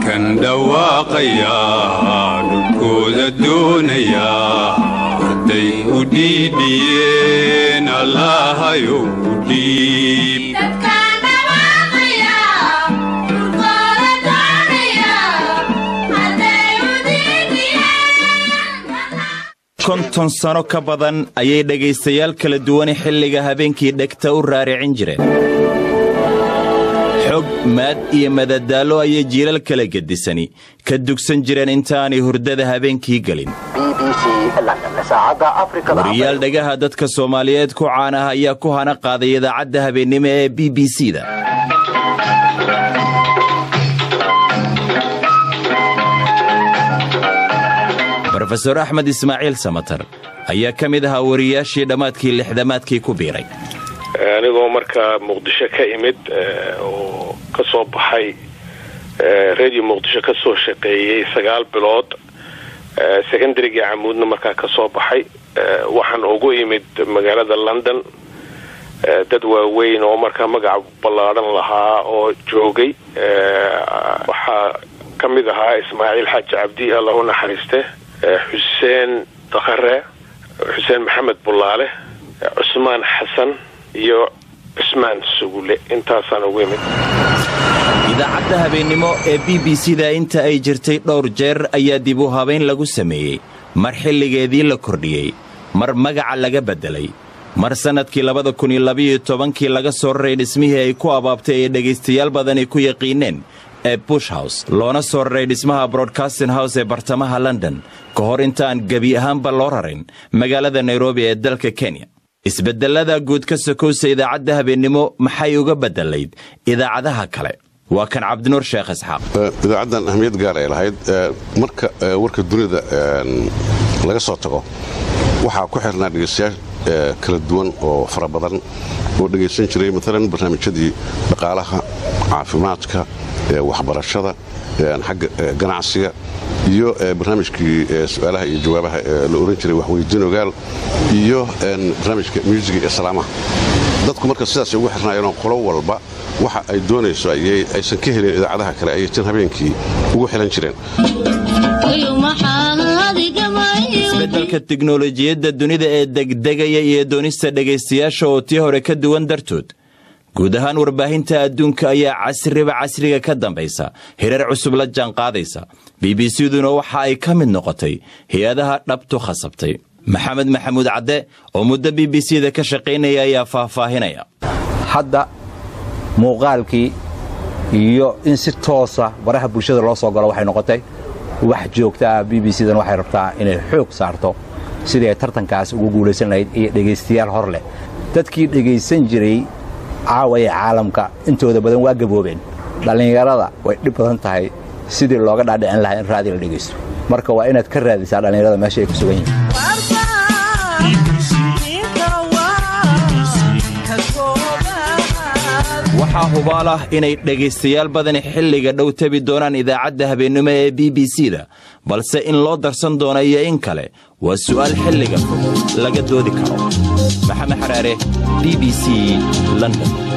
kan dhawaaqaya dhulkooda doonaya hadday u dhiidhiyeen allahayow u dhiib konton sano ka badan ayay dhegaystayaal kala duwane xilliga habeenkii dhegta u raaricin jireen xog maad iyo madadaallo ayay jiilal kala gedisani ka dugsan jireen intaanay hurdada habeenkii gelin wariyaal dhagaha dadka soomaaliyeed ku caanah ayaa ku hana qaaday idaacadda habeennimo ee b b c da rofeor axmed ismaaciil samatar ayaa ka mid ahaa wariyaashii dhammaadkii lixdamaadkii ku biiray anigoo markaa muqdisho ka imid oo ka soo baxay radio muqdisho ka soo shaqeeyey sagaal bilood secondarygii camuudna markaa ka soo baxay waxaan ugu imid magaalada london dad waaweyn oo markaa magac ballaadhan lahaa oo joogay waxaa ka mid ahaa ismaaciil xaaji cabdi allah u naxariiste xuseen dakhare xuseen maxamed bulaale cusmaan xasan iyo cusmaan sugule intaasaan ugu imid idaacadda habeennimo ee b b c da inta ay jirtay dhowr jeer ayaa dib u habayn lagu sameeyey mar xilligeedii la kordhiyey mar magaca laga beddelay mar sannadkii labada kun iyo labayo tobankii laga soo raray dhismihii ay ku abaabtay ee dhegaystayaal badani ku yaqiineen ee bush house loona soo raray dhismaha broadcasting house ee bartamaha london ka hor intaan gebi ahaanba loo rarin magaalada nairobi ee dalka kenya isbeddellada guud ka sokowsa idaacadda habeennimo maxay uga beddelayd idaacadaha kale waa kan cabdinuur sheekh isxaaq idaacaddan ahmiyad gaar ay lahayd marka warka dunida laga soo tago waxaa ku xirnaa dhegaystayaal kala duwan oo fara badan oo dhegaysan jiray maalan barnaamijyadii dhaqaalaha caafimaadka waxbarashada xagga ganacsiga iyo barnaamijkii su-aalaha iyo jawaabaha la ohan jiray waxweydiin ogaal iyo barnaamijka muusiga ee salaamaha dadku marka sidaasay ugu xirnaayeenoo qolo walba waxa ay doonayso aysan ka helin idaacadaha kale ayay tin habeenkii ugu xilan jireen isbeddelka tiknolojiyadda dunida ee degdegaya iyo doonista dhegaystayaasha oo tii hore ka duwan dartood guud ahaan warbaahinta adduunka ayaa casriba casriga ka dambaysa hirar cusub la jaanqaadaysa b b c-duna waxa ay ka mid noqotay hay-adaha dhabtu khasabtay maxamed maxamuud cadde oo muddo b b c da ka shaqaynaya ayaa faahfaahinaya hadda muuqaalkii iyo in si toosa baraha bulshada loo soo galo waxay noqotay wax joogta ah b b c dan waxay rabtaa inay xoog saarto sidii ay tartankaas ugu guulaysan lahayd iyo dhegaystayaal hor leh dadkii dhegaysan jiray caawa ee caalamka intooda badan waa gaboobeen dhallinyarada way dhib badan tahay sidii looga dhaadhicin lahaa in raadi la dhegaysto marka waa inaad ka raadisaa dhallinyarada meesha ay ku sugan yihiin waxaa hubaal ah inay dhegaystayaal badani xilliga dhow tabi doonaan idaacadda habeennimo ee b b c da balse in loo darsan doono iyo in kale waa su'aal xilliga fog laga doodi karo maxamed xaraare b b c london